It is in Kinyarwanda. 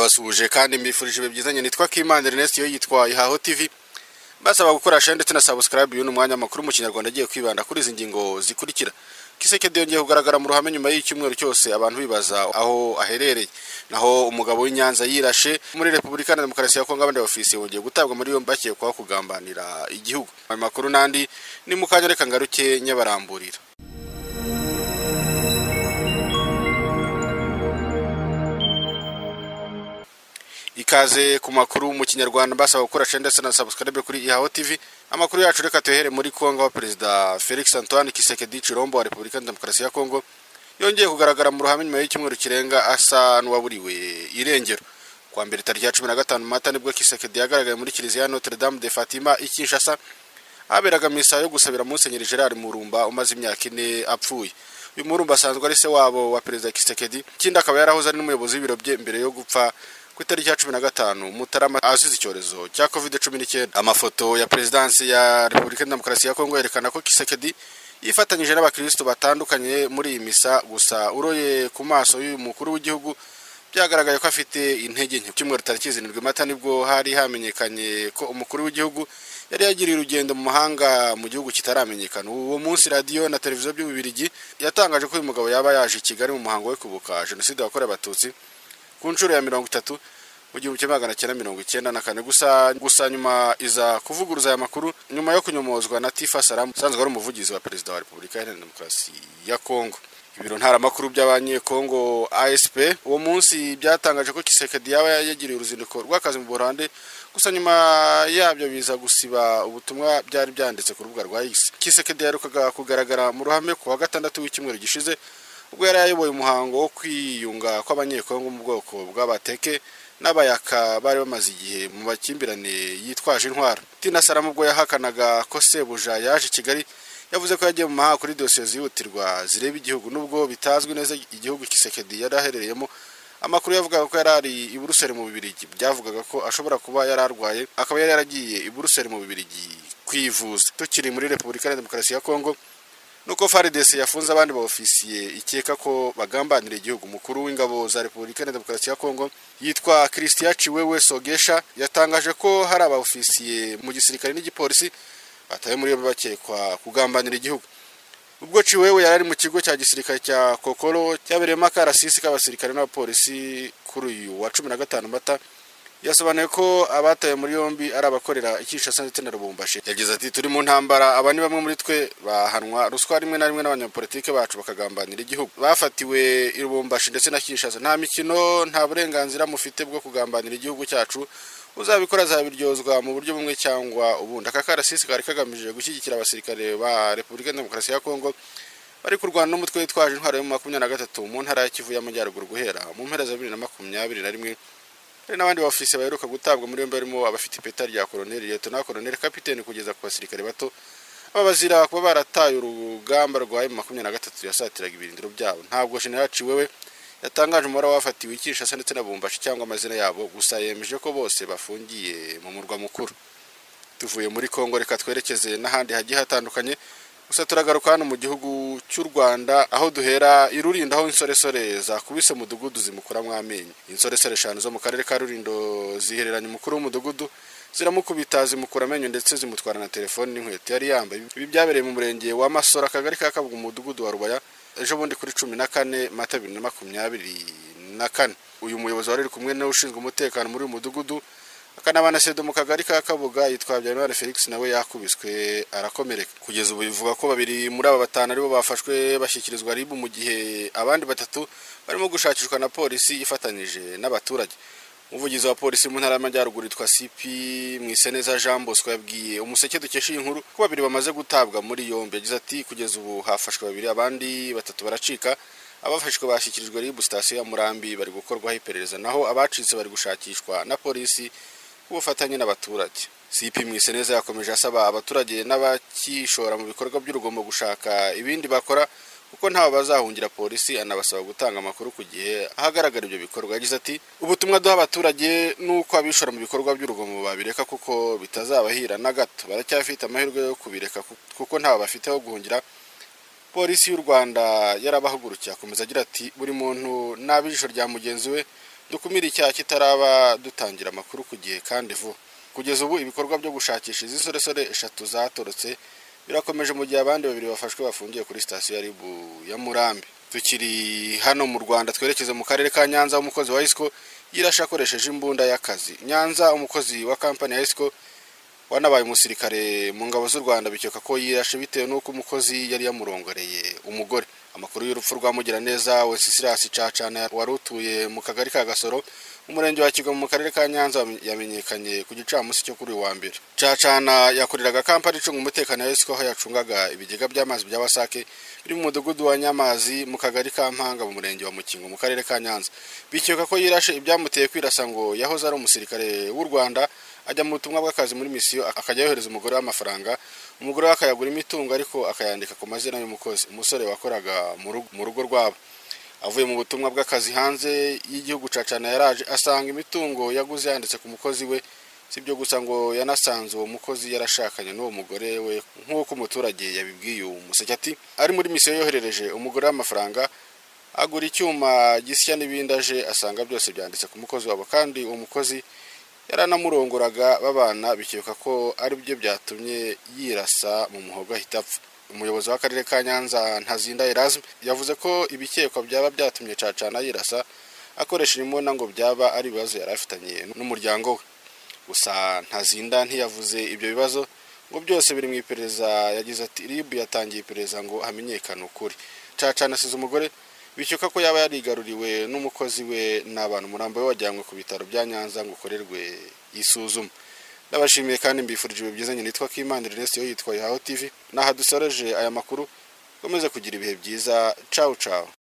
basuhuje kandi mbifurije ibihe byizanye nitwa Kimana Ernest yo yitwaye Haho TV basaba gukoresha ndetse na subscribe uyu ni umwanya makuru mu kinyarwanda agiye kwibanda kuri izi ngingo zikurikira Kisekedi yongeye kugaragara mu ruhame nyuma y'icyumweru cyose abantu bibaza aho aherereye naho umugabo w'inyanza yirashe muri repubulika na demokarasi ya kongo abandi bafisi wongeye gutabwa muri yombi akekwaho kugambanira igihugu ayo makuru n'andi ni mu kanya reka ngaruke nyabaramburira ikaze ku makuru mu kinyarwanda basaba gukoresha ndetse na subscribe kuri ihaho tv amakuru yacu reka tuhere muri kongo aho perezida felix antoine kisekedi cirombo wa repubulika ya demokarasi ya kongo yongeye kugaragara mu ruhame nyuma y'icyumweru kirenga asa n'uwaburiwe irengero kwa mbere tariki ya cumi na gatanu mata nibwo kisekedi yagaragaye muri kiliziya notre dame de fatima i kinshasa haberaga misa yo gusabira musenyeri gerard murumba umaze imyaka ine apfuye uyu murumba asanzwe ari se wabo wa perezida kisekedi ikindi akaba yarahoze ari n'umuyobozi w'ibiro bye mbere yo gupfa ku itariki ya cumi na gatanu mutarama azize icyorezo cya covid cumi n'icyenda amafoto ya perezidansi ya repubulika ya demokarasi ya kongo yerekana ko kisekedi yifatanyije n'abakirisitu batandukanye muri iyi misa gusa uroye ku maso y'uyu mukuru w'igihugu byagaragaye ko afite intege nke cyumweru tariki zirindwi mata nibwo hari hamenyekanye ko umukuru w'igihugu yari yagiriye urugendo mu mahanga mu gihugu kitaramenyekana uwo munsi radiyo na televiziyo by'ububirigi yatangaje ko uyu mugabo yaba yaje i kigali mu muhango wo kubuka jenoside yakorewe abatutsi ku nshuro ya mirongo itatu mu gihumbi kimwe magana cyenda mirongo icyenda na kane gusa gusa nyuma iza kuvuguruza aya makuru nyuma yo kunyomozwa na tifa salamu usanzwe ari umuvugizi wa perezida wa repubulika iharanira demokarasi ya kongo ibiro ntaramakuru by'abanyekongo asp uwo munsi byatangaje ko kisekedi yaba yagiriye uruzinduko rw'akazi mu buholande gusa nyuma yabyo biza gusiba ubutumwa byari byanditse ku rubuga rwa x kisekedi yaherukaga kugaragara mu ruhame ku wa gatandatu w'icyumweru gishize ubwo yari yayoboye umuhango wo kwiyunga kw'abanyekongo mu bwoko bw'abateke n'abayaka bari bamaze igihe mu makimbirane yitwaje intwaro tina salamu ubwo yahakanaga ko sebuja yaje i kigali yavuze ko yagiye mu mahanga kuri dosiye zihutirwa zireba igihugu n'ubwo bitazwi neza igihugu kisekedi yari aherereyemo amakuru yavugaga ko yari ari i buruseli mu bibirigi byavugaga ko ashobora kuba yari arwaye akaba yari yaragiye i buruseli mu bibirigi kwivuza tukiri muri repubulika ya demokarasi ya kongo nuko faridesi yafunze abandi baofisiye ikeka ko bagambanira igihugu mukuru w'ingabo za repubulika ya demokarasi ya kongo yitwa christian ciwewe sogesha yatangaje ko hari abaofisiye mu gisirikare n'igipolisi batawe muri yombi bakekwa kugambanira igihugu ubwo ciwewe yari ari mu kigo cya gisirikare cya kokoro cyabereyemo akarasisi k'abasirikare n'abapolisi kuri uyu wa cumi na gatanu mata yasobanuye ko abatawe muri yombi ari abakorera ikishasa ndetse na rubumbashi yagize ati turi mu ntambara aba ni bamwe muri twe bahanwa ruswa rimwe na rimwe n'abanyapolitike bacu bakagambanira igihugu bafatiwe i rubumbashi ndetse na kinshasa nta mikino nta burenganzira mufite bwo kugambanira igihugu cyacu uzabikora azabiryozwa mu buryo bumwe cyangwa ubundi aka karasisi kari kagamije gushyigikira abasirikare ba repubulika ya demokarasi ya kongo bari kurwana n'umutwe witwaje intwaro yo mu makumyabiri na gatatu mu ntara ya kivu y'amajyaruguru guhera mu mpera za bibiri na makumyabiri na rimwe hari n'abandi bafise baheruka gutabwa muri yombi barimo abafite ipeta rya koroneli letona koroneli kapitene kugeza ku basirikare bato aba bazira kuba barataye urugamba rwa emu makumyabiri na gatatu yasatiraga ibirindiro byabo ntabwo general ciwewe yatangaje umubare w'abafatiwe ikishasa ndetse na bumbashi cyangwa amazina yabo gusa yemeje ko bose bafungiye mu murwa mukuru tuvuye muri kongo reka twerekeze n'ahandi hagiye hatandukanye gusa turagaruka hano mu gihugu cy'u rwanda aho duhera i rulindo aho insoresore zakubise umudugudu zimukuramo amenyo insoresore eshanu zo mu karere ka rulindo zihereranye umukuru w'umudugudu ziramukubita zimukura amenyo ndetse zimutwara na telefoni n'inkweto yari yambaye ibi byabereye mu murenge wa masoro akagari ka kabuga umudugudu wa rubaya ejo bundi kuri cumi na kane mata bibiri na makumyabiri na kane uyu muyobozi wari uri kumwe n'ushinzwe umutekano muri uyu mudugudu akanabana sedo mu kagari ka kabuga yitwa habyarimana felix nawe yakubiswe arakomereka kugeza ubu bivuga ko babiri muri aba batanu aribo bafashwe bashyikirizwa ribu mu gihe abandi batatu barimo gushakishwa na polisi ifatanyije n'abaturage umuvugizi wa polisi mu ntara y'amajyaruguru yitwa sipi mwiseneza jean bosco yabwiye umuseke dukesha iyi nkuru ko babiri bamaze gutabwa muri yombi yagize ati kugeza ubu hafashwe babiri abandi batatu baracika abafashwe bashyikirijwe ribu sitasiyo ya murambi bari gukorwaho iperereza naho abacitse bari gushakishwa na polisi ubufatanye n'abaturage sipi mwiseneza yakomeje asaba abaturage n'abakishora mu bikorwa by'urugomo gushaka ibindi bakora kuko ntawe bazahungira polisi anabasaba gutanga amakuru ku gihe ahagaragara ibyo bikorwa yagize ati ubutumwa duha abaturage ni uko abishora mu bikorwa by'urugomo babireka kuko bitazabahira na gato baracyafite amahirwe yo kubireka kuko ntawe bafite aho guhungira polisi y'u rwanda yarabahagurukiye akomeza agira ati buri muntu n'abijisho rya mugenzi we dukumire icyaha kitaraba dutangira amakuru ku gihe kandi vuba kugeza ubu ibikorwa byo gushakisha izi nsoresore eshatu zatorotse birakomeje mu gihe abandi babiri bafashwe bafungiye kuri sitasiyo ya ribu ya murambi tukiri hano mu rwanda twerekeze mu karere ka nyanza umukozi wa isiko yirashe akoresheje imbunda y'akazi nyanza umukozi wa kampani ya isiko wanabaye umusirikare mu ngabo z'u rwanda bikeka ko yirashe bitewe n'uko umukozi yari yamurongoreye umugore amakuru y'urupfu rwa mugiraneza wesisirasi cacana wari utuye mu kagari ka gasoro umurenge wa kigo mu karere ka nyanza yamenyekanye ku gicamunsi cyo kuri uyu wa mbere cacana yakoreraga kampani icunga umutekano ya esiko aho yacungaga ibigega by'amazi bya wasake biri mu mudugudu wa nyamazi mu kagari ka mpanga mu murenge wa mukingo mu karere ka nyanza bikeka ko yirashe ibyamuteye kwirasa ngo yahoze ari umusirikare w'u rwanda ajya mu butumwa bw'akazi muri misiyo akajya yohereza umugore w'amafaranga umugore we akayagura imitungo ariko akayandika ku mazina y'umukozi umusore wakoraga mu rugo- mu rugo rwabo avuye mu butumwa bw'akazi hanze y'igihugu cacana yaraje asanga imitungo yaguze yanditse ku mukozi we si byo gusa ngo yanasanze uwo mukozi yarashakanye n'uwo mugore we nk'uko umuturage yabibwiye uwo museke ati ari muri misiyo yoherereje umugore w'amafaranga agura icyuma gisya n'ibindi aje asanga byose byanditse ku mukozi wabo kandi uwo mukozi yaranamurongoraga babana bikeka ko ari byo byatumye yirasa mu muhogo ahita apfa umuyobozi w'akarere ka nyanza ntazinda erasme yavuze ko ibikekwa byaba byatumye cacana yirasa akoresha imbunda ngo byaba ari ibibazo yari afitanye n'umuryango we gusa ntazinda ntiyavuze ibyo bibazo ngo byose biri mu iperereza yagize ati ribu yatangiye iperereza ngo hamenyekane ukuri cacana asize umugore bikeka ko yaba yarigaruriwe n'umukozi we n'abantu umurambo we wajyanywe ku bitaro bya nyanza ngo ukorerwe isuzuma ndabashimiye kandi mbifurije ibihe byiza nyine nitwa kimana irinesi yo yitwa yaho tivi naha dusoreje aya makuru ukomeze kugira ibihe byiza cawu cawu